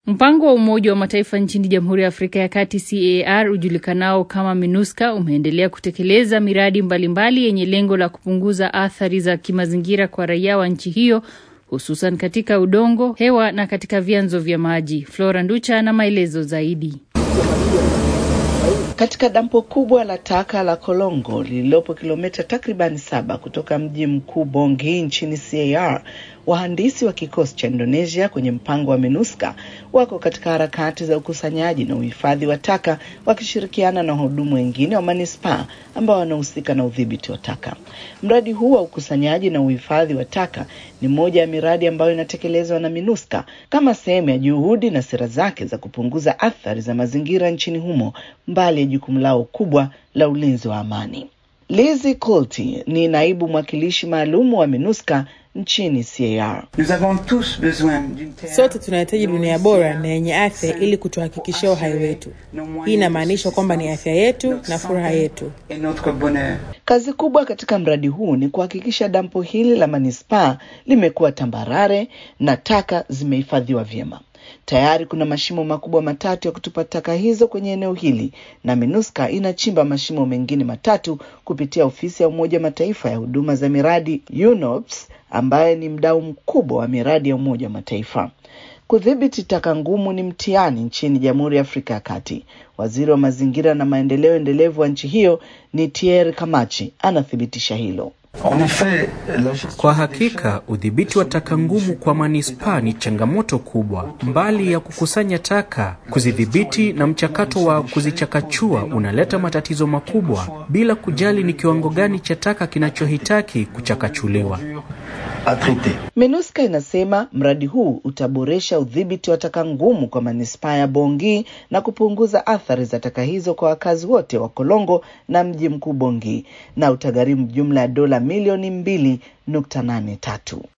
Mpango wa Umoja wa Mataifa nchini Jamhuri ya Afrika ya Kati CAR ujulikanao kama MINUSCA umeendelea kutekeleza miradi mbalimbali yenye lengo la kupunguza athari za kimazingira kwa raia wa nchi hiyo hususan katika udongo, hewa na katika vyanzo vya maji. Flora Nducha na maelezo zaidi. Katika dampo kubwa la taka la Kolongo lililopo kilomita takribani saba kutoka mji mkuu Bongi nchini CAR, wahandisi wa kikosi cha Indonesia kwenye mpango wa MINUSCA wako katika harakati za ukusanyaji na uhifadhi wa taka wakishirikiana na wahudumu wengine wa manispaa ambao wanahusika na udhibiti wa taka. Mradi huu wa ukusanyaji na uhifadhi wa taka ni moja ya miradi ambayo inatekelezwa na MINUSCA kama sehemu ya juhudi na sera zake za kupunguza athari za mazingira nchini humo, mbali ya jukumu lao kubwa la ulinzi wa amani. Lizzie Colty ni naibu mwakilishi maalumu wa MINUSCA nchini CAR. Sote tunahitaji dunia bora na yenye afya ili kutuhakikishia uhai wetu. Hii inamaanisha kwamba ni afya yetu na furaha yetu. Kazi kubwa katika mradi huu ni kuhakikisha dampo hili la manispaa limekuwa tambarare na taka zimehifadhiwa vyema. Tayari kuna mashimo makubwa matatu ya kutupa taka hizo kwenye eneo hili na MINUSCA inachimba mashimo mengine matatu kupitia ofisi ya Umoja Mataifa ya huduma za miradi UNOPS, ambaye ni mdau mkubwa wa miradi ya Umoja wa Mataifa. Kudhibiti taka ngumu ni mtihani nchini Jamhuri ya Afrika ya Kati. Waziri wa mazingira na maendeleo endelevu wa nchi hiyo ni Thierry Kamachi anathibitisha hilo. Kwa hakika udhibiti wa taka ngumu kwa manispaa ni changamoto kubwa. Mbali ya kukusanya taka, kuzidhibiti na mchakato wa kuzichakachua unaleta matatizo makubwa, bila kujali ni kiwango gani cha taka kinachohitaki kuchakachuliwa. MINUSCA inasema mradi huu utaboresha udhibiti wa taka ngumu kwa manispaa ya Bongi na kupunguza athari za taka hizo kwa wakazi wote wa Kolongo na mji mkuu Bongi na utagharimu jumla ya dola milioni mbili nukta nane tatu.